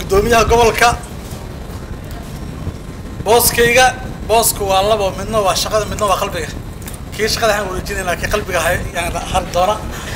guddoomiyaha gobolka booskayga boosku waa labo midna waa shaqada midna waa qalbiga kii shaqada waxaan wareejinaynaa kii qalbiga hay yaan hari doona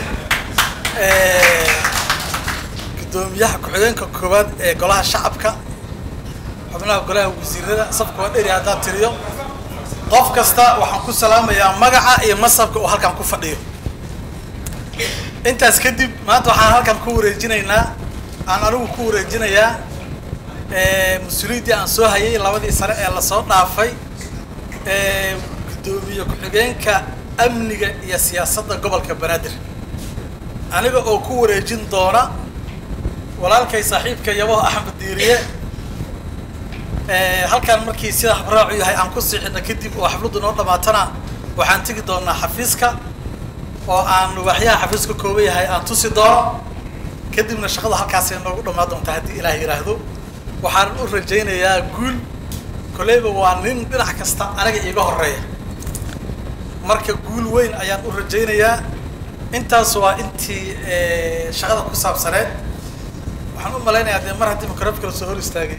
guddoomiyaha ku-xigeenka koowaad ee golaha shacabka xubnaha golaha wasiirada safka waa dheri haddaan tiriyo qof kasta waxaan ku salaamayaa magaca iyo masabka uu halkan ku fadhiyo intaas kadib maanta waxaan halkan ku wareejinaynaa aan anigu ku wareejinayaa mas-uuliyaddii aan soo hayay labadii sare ee lasoo dhaafay guddoomiye ku-xigeenka amniga iyo siyaasadda gobolka banaadir aniga oo ku wareejin doona walaalkay saaxiibka yabo axmed diiriye halkan markii sida habraacu yahay aan ku siixina kadib oo xafladdu noo dhamaatana waxaan tegi doonaa xafiiska oo aan waaxyaha xafiiska kooban yahay aan tusi doono kadibna shaqada halkaasay noogu dhamaan doontaa haddii ilaah yidhaahdo waxaan u rajaynayaa guul koleyba waa nin dhinac kasta aniga iiga horeeya marka guul weyn ayaan u rajaynayaa intaas waa intii shaqada ku saabsaneed waxaan u malaynayaa dee mar haddii microfka lasoo hor istaagay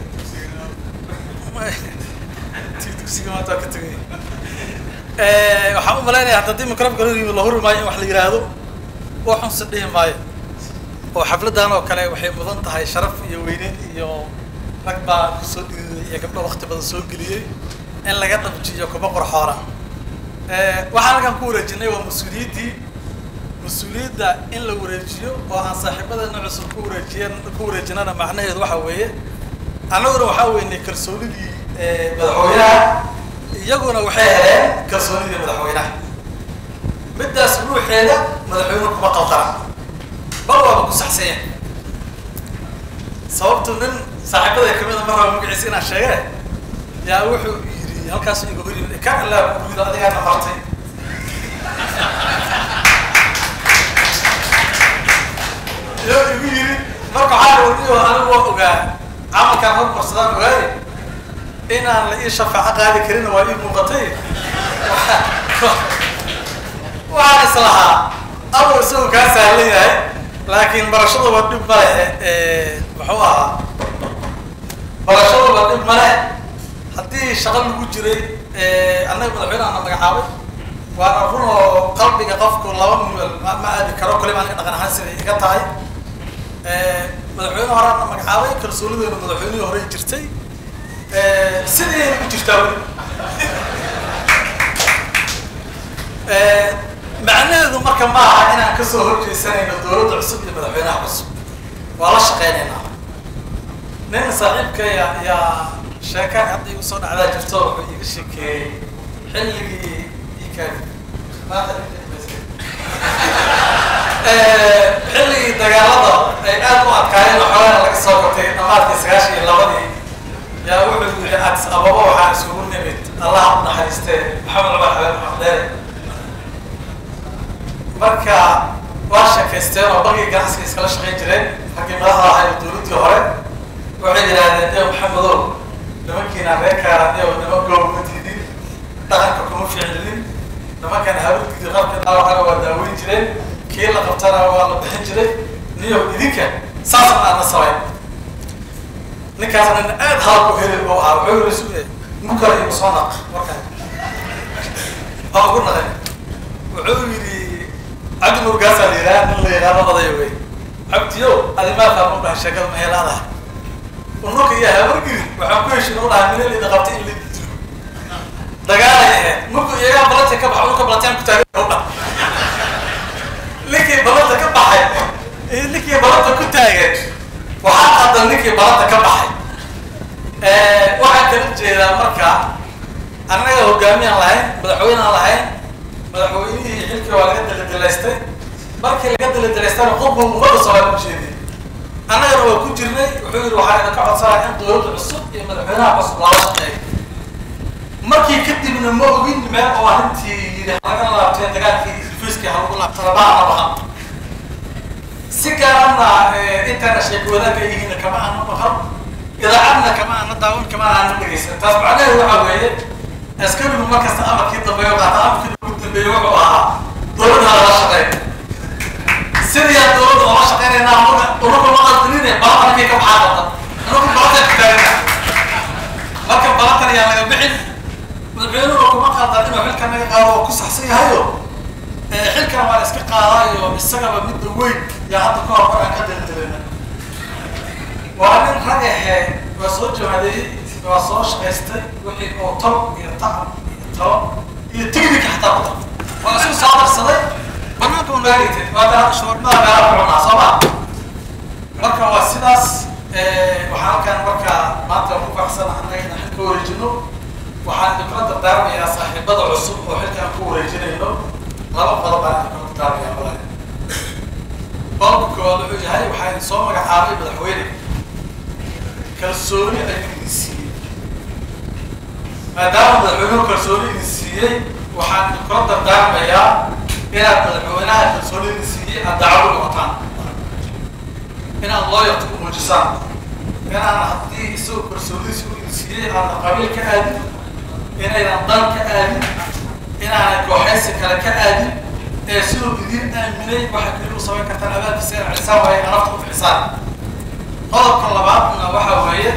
ti dugsiga maanta waa ka tegay waxaan u malaynayaa hadda haddii microfka la yimi la huri maayo in wax la yidhaahdo oo xunse dhihi maayo oo xafladdan oo kale waxay mudan tahay sharaf iyo weyneyn iyo rag baa kusoo dhiiday iyo gabdho wakti badan soo geliyey in laga dhabjiyo kuba qorxoora waxaan halkan ku wareejinay waa mas-uuliyaddii mas-uuliyadda in la wareejiyo oo aan saaxiibadeena cusub ku wareejiyan ku wareejinana macnaheedu waxa weeye annaguna waxaa weynay kalsoonidii madaxweynaha iyaguna waxay heleen kalsoonidii madaxweynaha middaas ruuxeeda madaxweynuhu kuma qaldana bal waaba ku saxsanya sababtu nin saaxiibada kamida mar raba magaciisa inaan sheege yaa wuxuu yidhi halkaas iga hor yimid ka allaa gurido adigaana martay iyo igu yidhi marka waxaa wadiyo anigu waa ogaa camalkaan hormarsadaan ogaaye inaan la ii shafaaco qaadi karina waa ii muuqatay waxaan islahaa amar isagoo kaa sahlan yahay laakiin barashada waa dhib ma leh muxuu ahaa barashada waa dhib ma leh haddii shaqo lagu jiray annaga madaxweyne ana magacaabay waana run oo qalbiga qofku laba mil ma aadi karo kaliba aniga dhaqan ahaan siday iga tahay madaxweyne horaana magacaabay kalsoonideena madaxweynihii horey jirtay sidayna ku jirtaa weli macnaheedu marka ma aha inaan kasoo horjeesanayno dowladda cusub iyo madaxweynaha cusub waa la shaqeynaynaa nin saaxiibkaya yaa sheekaan hadda igu soo dhacdaa jirto wuxuu iga sheekeeyey xilligii ikaadi maanta xilligii dagaalada ay aad u adkaayeen oo xoolaha laga soo gatay dhamaadkii sagaashan iyo labadii yaa wuxuu yidhi addis ababa waxaa isugu nimid allah u naxariistee maxamed cumar xabeen maxamdeere marka waa sheekaysteen oo bangii ganacsiga iskala shaqayn jireen raggii madaxda ahay oo dowladdii hore waxay yidhaahdeen eo maxamedow nimankiina reerkaana eo niman goobma diidin dhaqanka kuma ficlinin nimankan hawlgidi qabka dhaawacana waa daaweyn jireen kii la qabtana waa la bixin jiray niyo idinka saasna aadna samayn ninkaasna nin aad hadalku heli oo ah wuxuu yiri suge mukala igu soo naq markaa waa ugu naqay wuxuu yidhi cabdi nurgaasaa la yidhaha nin la yidhaahdo odayo wey cabdiyo adimaa faamu dhahay sheekada ma helaadaha unuka iyo habargiri waxaan ku heshin u dhahay minel ida qabtay in la dilo dagaalay ahayd marku iyagaa balanta ka baxay unuka balantaan ku taagan u dhah ninkii balanta ka baxay iyo ninkii balanta ku taagan waxaa qadan ninkii balanta ka baxay waxaan kala jeedaa marka annaga hogaamiyaan lahayn madaxweynaan lahayn madaxweynihii xilkii waa laga daladalaystay markii laga daladalaystana qofba ummadda soomaali u jeediyay annagana waa ku jirnay wuxuu yidhi waxaa idinka codsanaa in dowladda cusub iyo madaxweynaha cusub lala shaqeeyo markii kadibna ma ogin meel oo arrintii yidhi laga laabtay dagaalkii fiiskii ha lagu laabtana baana bahan si gaarana intana sheeko wadaagga yihiina kama aana maqal idaacadna kama aana daawan kama aana dhegeysan taas macnaheedu waxaa weeye askarigu markasta amarkii dambeeyo qaata amarkii ugu dambeeyo wuxuu ahaa dowladda lala shaqeyn sidii aan dowladda oola shaqeynaynaa unuka ma qaldinine bal arkay ka baxaa qabta unuka xilka naga qaado waa ku saxsan yahayo xilkana waa la iska qaadaayo isagaba midda weyn yaa hadda ka hor aan ka daldalayna waa nin rag ahee waa soo jawaadeeyey waa soo shaqaystay wixii oo tol iyo tacab iyo talo iyo tignika xataa ku dar waa isu soo darsaday banaanka u naagaytay waa daa shoornada meelaha ku cunaa soo ma marka waa sidaas waxaan halkan marka maanta ku faraxsan annaga inaan xilka wareejino waxaan idinkula dardaarmayaa saaxiibada cusub oo xilkaan ku wareejinayno laba qodob baan idinkula dardaarmayaa walaal qodobka koowaad wuxuu yahay waxaa idin soo magacaabay madaxweyne kalsooni ayuu idin siiyey maadaama madaxweynuhu kalsooni idin siiyey waxaan idinkula dardaarmayaa inaad madaxweynaha kalsooni idin siiyey aad dacwo noqotaan inaad looyarta ku muujisaan inaan haddii isagoo kalsoonidiisa u idin siiyey aadna qabiil ka aadin inaydan dan ka aadin inaanay kooxaysi kale ka aadin ee siduu idin aaminay waxa keli u samayn kartaan abaankiisa inaad cisaan waaye nafta u bixisaan qodobka labaadna waxa weeye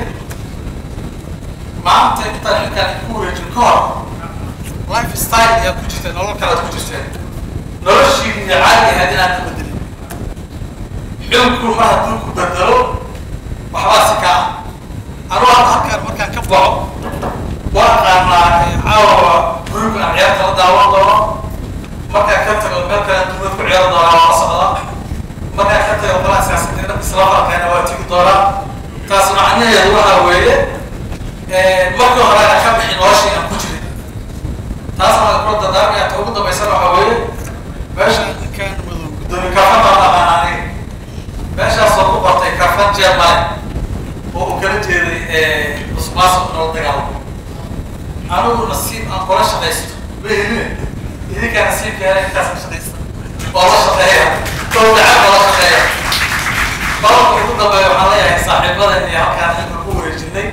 maanta intaan xilkaan ku wareejin ka hor life style ayaa ku jirteen nolol kalead ku jirteen noloshiini iyo caadi ahayd inaad ka bedelin xilku mar hadduu ku bedelo waxbaa si kaa anuu hadda halkaan markaan ka baxo waa qaanaa caawa guriga aan ciyaarta la daawan doono markaan ka tago meel kale duumad ku ciyaari doonaa waa la socdaa markaan ka tago qolaa siyaasadda isla farqeena waa tigi doonaa taas macnaheedu waxa weeye markii hore ana ka bixin noloshii aan ku jirin taasna waan kula dardaarmaya ta ugu dambaysana waxa weeye meesha ninkaan madow gudoomiye kafan baan aqaan aniga meeshaas oo ku bartay kafan jermane oo uu kala jeeday musuqmaasuq nala dagaalamo anigu nasiib aan kula shaqaysto mahelin idinkaa nasiibkeena intaas ka shaqaysta oo la shaqeeya oo dacab oo la shaqeeya qodobka ugu dambeeya waxaan leeyahay saaxiibadan iyo halkaan xilka ku wareejinay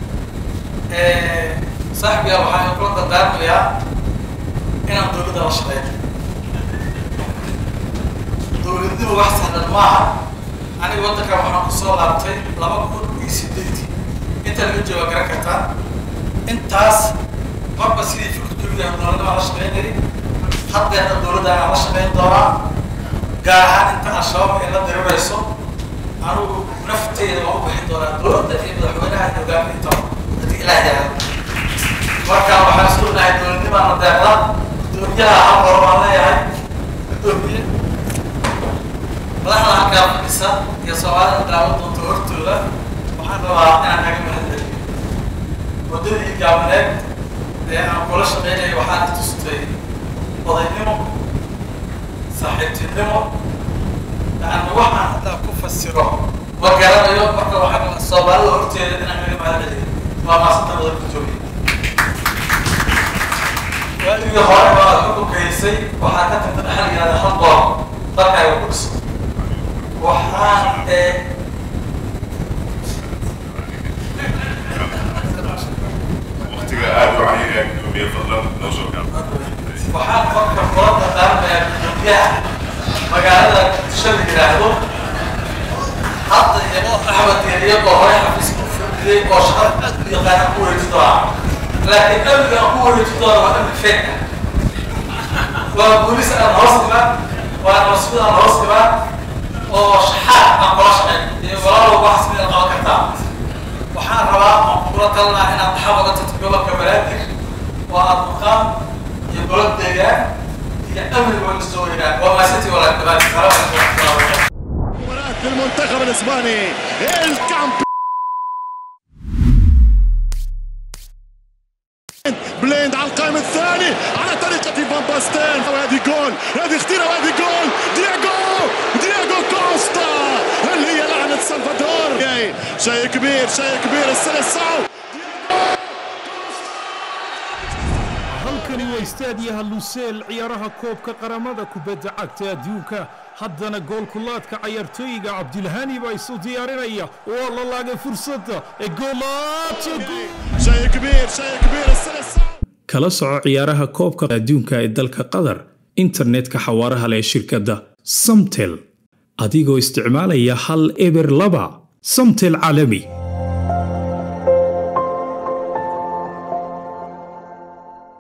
saaxibiga waxaan kula dardaarmayaa inaan dowladda la shaqeeyo dowladnimo wax sahlan maaha aniga waddankan waxaan kusoo laabtay laba kun iyo sideetii inta laga jooga garan kartaa intaas marba sidii fikirkooda dowladnima la shaqeynayay haddeerna dowladda aan la shaqeyn doonaa gaar ahaan inta al-shabaab ay la dirirayso anigu nafteyda waan u bixin doonaa dowladda iyo madaxweynaha iyo hogaaminta haddii ilaah yahay marka waxaan isku nahay dowladnimaana deeqda gudoomiyaha hal hor baan leeyahay gudoomiye madaxda halkaa fadhisa iyo soomaalida daawan doonta hortooda waxaan rabaa inaan kaga mahadceliyo waddadii gaabaneed ee aan kula shaqeynayo waxaan tustay odaynimo saaxiibtinimo yani waxaan haddaa ku fasiro ma garanayo marka waxaan soomaalida horteeda inaan kaga mahadceliyo waa maasanta badan ku joogay waaligii hore baa xukunka haysay waxaa ka tagta dhaxal yihahda hal qoor dalkaaga ku dhiso waxaan ee waqtiga aad u cayinaya gudoomiye fadlan noo soo gaab waxaan qofka kula dardaarmayaa gudoomiyaha magaalada shal yidhaahdo hadda iyagoo axmed iyo iyagoo hore xafiiska u fadhiyey oo shaqada aad u yaqaana ku wareeji doonaa laakiin amniga aan ku wareeji doona waa amni feeg waa booliis aan hoos imaan waa nabasmid aan hoos imaan oo shaxaad aan kula shaqeyn iyo walaalow wax smid aan qaban kartaa waxaan rabaa aan kula talnaa inaad dhaxal oga tagto gobolka banaadir oo aad maqaan iyo golad deegaan iyo amniga waa soo weynaan waa maasantii walaal banaadir salaam calaykum waraxmatullahi wabarakatu مباراة المنتخب الاسباني الكامب بليند على القائم الثاني على طريقة فان باستين وهذه جول هذه خطيرة وهذه جول دياغو دياغو كوستا اللي هي لعنة سلفادور جاي. شيء كبير شيء كبير السلسعو halkani waa istaadiyaha luseel ciyaaraha koobka qaramada kubadda cagta adduunka haddana goolkulaadka cayaartooyiga cabdilhani baa isu diyaarinaya waa la laagay fursadda ee goolaadka gool شيء كبير شيء كبير السلسعو kala soco ciyaaraha koobka adduunka ee dalka qatar internetka xawaaraha leh ee shirkadda samtel adigoo isticmaalaya hal eber laba samtel caalami